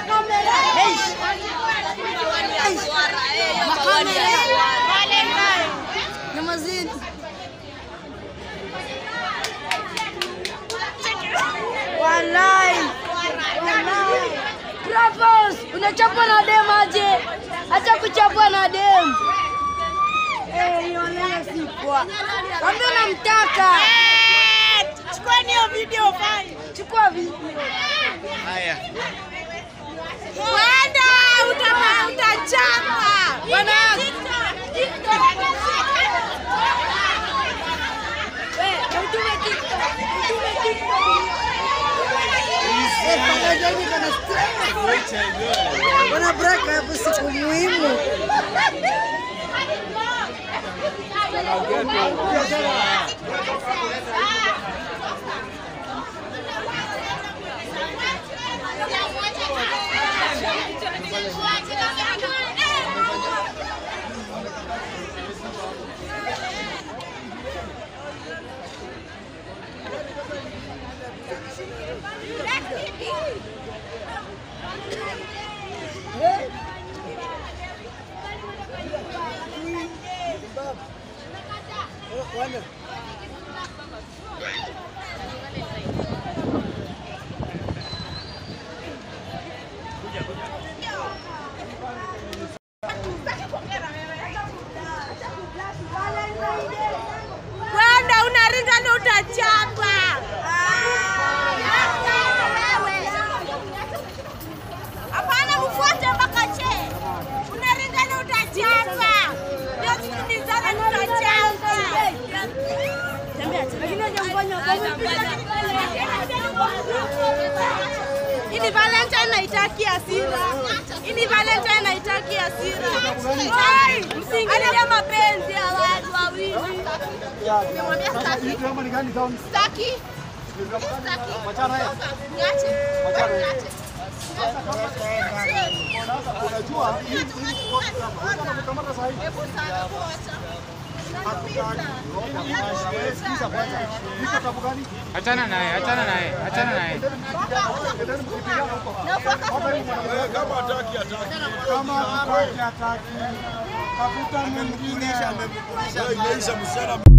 Nyamazini. Walai. Walai. Bravos, unachapwa na dem aje? Acha kuchapwa na dem. Eh, hiyo leo si poa. Kwambia unamtaka. Chukua hiyo video fine. Chukua video. Haya. Wenda utapa utachapa. Bwana. Bwana braka hapo siku muhimu. Wenda unaringa na utachapa. Hapana, mfuate mpaka che. Unaringa na utachapa. Ndio tukimbizana tutachapa. Hii ni Valentine naitaki hasira. Hii ni Valentine naitaki hasira. Oi, msiingilie mapenzi ya watu wawili. Nimwambia sitaki. Sitaki. Sitaki. Niache. Niache. Hebu sana kuacha. Achana naye, achana naye, achana naye. Kama hataki hataki. Kama hataki hataki. Tafuta mwingine. Imeisha msichana